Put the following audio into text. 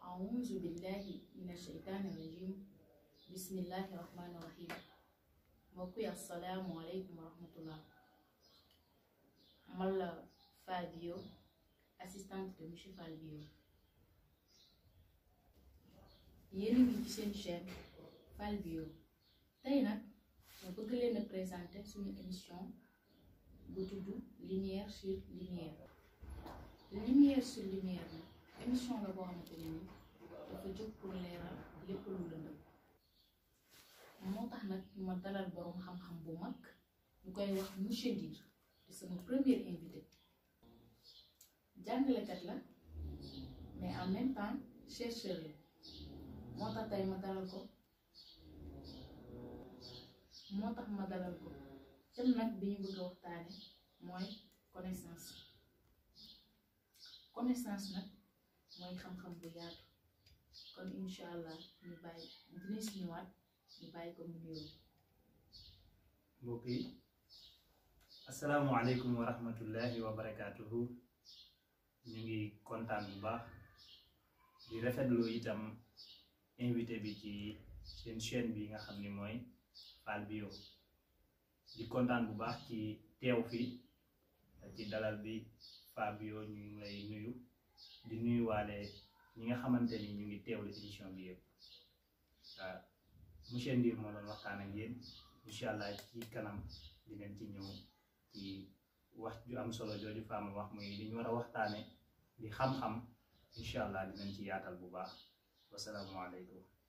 أعوذ بالله من الشيطان الرجيم بسم الله الرحمن الرحيم mbokk yi asalaamualeykum wa rahmatullah man la Fall Bio assistante de monsieur Fall Bio yéen a ngi ci seen chaîne Fall Bio tey nag ma bëgg leen a présenter suñu émission bu tudd lumière sur lumière lumière sur lumière nag émission la boo xamante ne ni dafa jóg pour leeral lépp lu lëndëm moo tax nag ma dalal boroom xam-xam bu mag ñu koy wax monsieur Ndir di sama premier invité jàngalekat la mais en même temps chercheur la moo tax tey ma dalal ko moo tax ma dalal ko thème nag bi ñu bëgg a waxtaane mooy connaissance connaissance nag mooy xam-xam bu yaatu kon incha allah ñu bàyyi dinañ si ñëwaat ñu bàyyi ko mu nuyoo. mbokk yi asalaamualeykum wa rahmatullahi wa barakaatuhu ñu ngi kontaan bu baax di rafetlu itam invité bi ci seen chaîne bi nga xam ni mooy Fall Bio di kontaan bu baax ci teew fi ci dalal bi Fall Bio ñu ngi lay nuyu di nuyuwaale ñi nga xamante ni ñu ngi teewlu émission bi yëpp waaw monsieur Ndir moo doon waxtaan ak yéen incha allah ci kanam dinañ ci ñëw ci wax ju am solo jooju faama wax muy li ñu war a waxtaane di xam-xam incha allah dinañ ci yaatal bu baax wasalaamualeykum